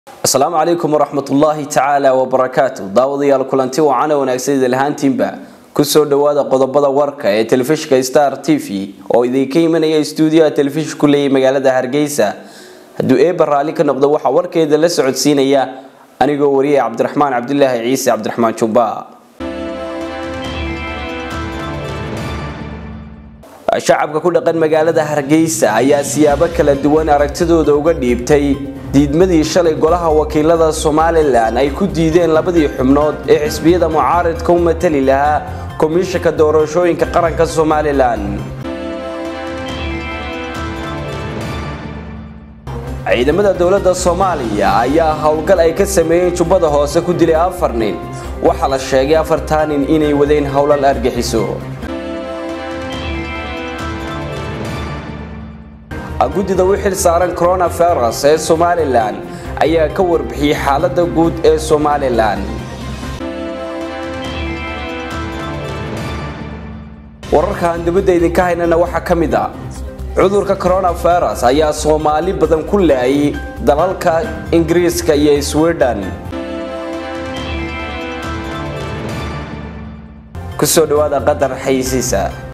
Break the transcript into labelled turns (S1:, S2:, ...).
S1: asalaamu calaykum waraxmatullaahi tacaala wabarakaatu daawadayaal kulanti wacana wanaagsan idil ahaantiinba kusoo dhawaada qodobada warka ee telefishinka star t v oo idinka imanaya stuudiyaha telefishinku leeyay magaalada hargeysa hadduu eeba raalli ka noqdo waxaa warkeeda la socodsiinaya anigoo wariyay cabdiraxmaan cabdilaahi ciise cabdiraxmaan jumba shacabka ku dhaqan magaalada hargeysa ayaa siyaabo kala duwan aragtidooda uga dhiibtay diidmadii shalay golaha wakiilada somalilan ay ku diideen labadii xubnood ee xisbiyada mucaaridka u matali lahaa komishanka doorashooyinka qaranka somalilan ciidamada dowladda soomaaliya ayaa howlgal ay ka sameeyeen jubbada hoose ku dilay afar nin waxaa la sheegay afartaa nin inay wadeen howlal argixiso guddida u xil saaran coronavirus ee somalilan ayaa ka warbixiyey xaalada guud ee somalilan wararkaan dibadda idinka haynana waxaa ka mid a cudurka coronavirus ayaa soomaali badan ku laayay dalalka ingiriiska iyo sweden kusoo dhawaada qadar xaysiisa